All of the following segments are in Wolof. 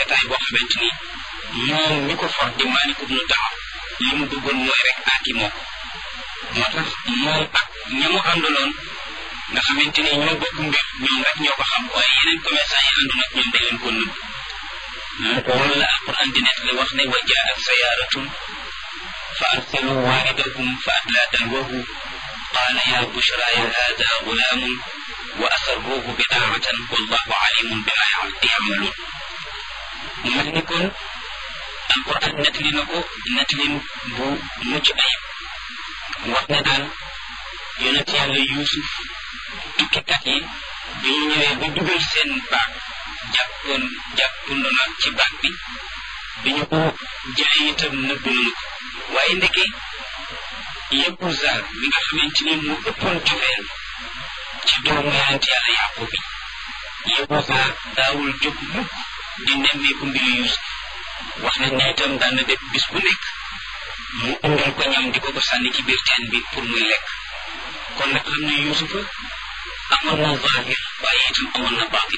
rafetaay boo xamante ni moom mi ko for di Maalik ibnu Daar li mu bëggoon mooy rek aaki moo ko moo tax moom ak ña mu àndaloon nga xamante ni ñoo bokk mbir ñoom rek ñoo ko xam waaye yeneen commerçant yi àndoon ak ñoom dañ leen ko nëbb loolu la alquran di nekk la wax ne wa jaat sayaaratun fa arsalu waaridahum fa adlaa dalwahu qaala ya bushra ya hada gulaamun wa asarruuhu bidaacatan wallahu alimun bima yacmaluun mu mel ni kon alquran nettali na ko nettalin bu mucc ayib wax ne daal yonent yàlla yuusuf tukkikat yi bi ñu ñëwee ba dugal seen baag jàppoon jàppando nag ci baag bi bi ñu ko jëlee itam nëbb nañu ko waaye ndeke Yahuza mi nga xamante ni mu ëppoon cofeel ci doomu yonent yàlla yàqub bi Yahuza daawul jóg mukk di nemmeeku mbiru Yuusuf wax nañ ne itam daan na def bis bu nekk mu indal ko ñam di ko ko sànni ci biir teen bi pour muy lekk kon nag xam ne Yuusufa amoon na zahir waaye itam amoon na baatin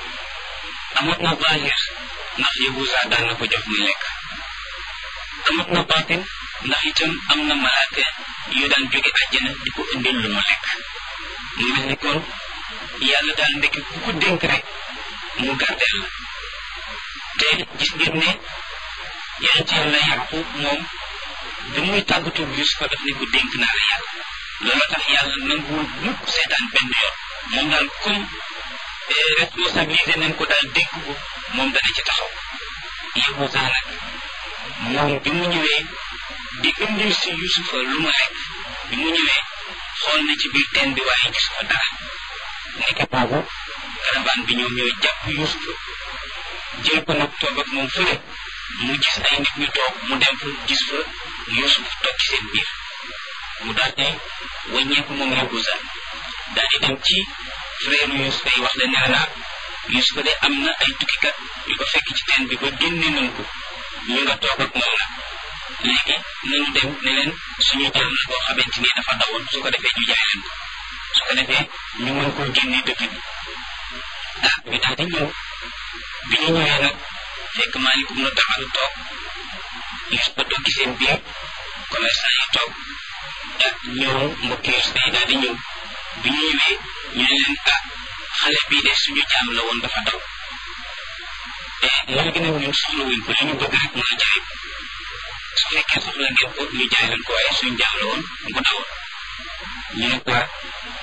amoon na zahir ndax Yahuza daan na ko jox muy lekk amoon na baatin ndax itam am na malaaka yu daan jóge àjjana di ko indil lu mu lekk mu mel ni kon yàlla daal ndekk ku ko dénk rek mu gardeel la te gis ngeen ne yonent yàlla Yaqub moom bi muy tàggatu Yuusufa daf ne ko dénk naa la yàlla loolu tax yàlla nanguwul mukk seetaan benn yoon moom daal comme responsabilité nañ ko daal dénk ko moom dana ci taxaw Yahuza nag moom bi mu ñëwee di indil si Yuusufa lu mu lekk bi mu ñëwee xool na ci biir teen bi waaye gis ko dara nekk boobu caravane bi ñoom ñooy jàpp Yuusufa jël ko nag toog ak moom fële mu gis ay nit ñu toog mu dem fa gis fa Yuusuf toog ci seen biir mu daal di wàññeeku moom Yahuza daal di dem ci frère Yuusuf yi wax leen ne la Yuusuf de am na ay tukkikat yu ko fekk ci teen bi ba génne nañ ko ñu nga toog ak moom nag léegi nañu dem ne leen suñu jaam la boo xamante ni dafa dawoon su ko defee ñu jaay leen ko su ko defee ñu mën koo génne dëkk bi ah ñu daal di ñëw bi ñu ñëwee nag fekk Maalik ibnu Daar toog Yuusuf ba toog ci seen biir commerçant yi toog ah ñëw mbokki Yuusuf yi daal di ñëw bi ñu ñëwee ñu ne leen ah xale bii de suñu jaam la woon dafa daw te léegi nag ñun soxla wuñ ko li ñu bëgg rek mooy jaay ko su fekkee soxla ngeen ko ñu jaay leen ko waaye suñu jaam la woon bu dawoon ñu ne ko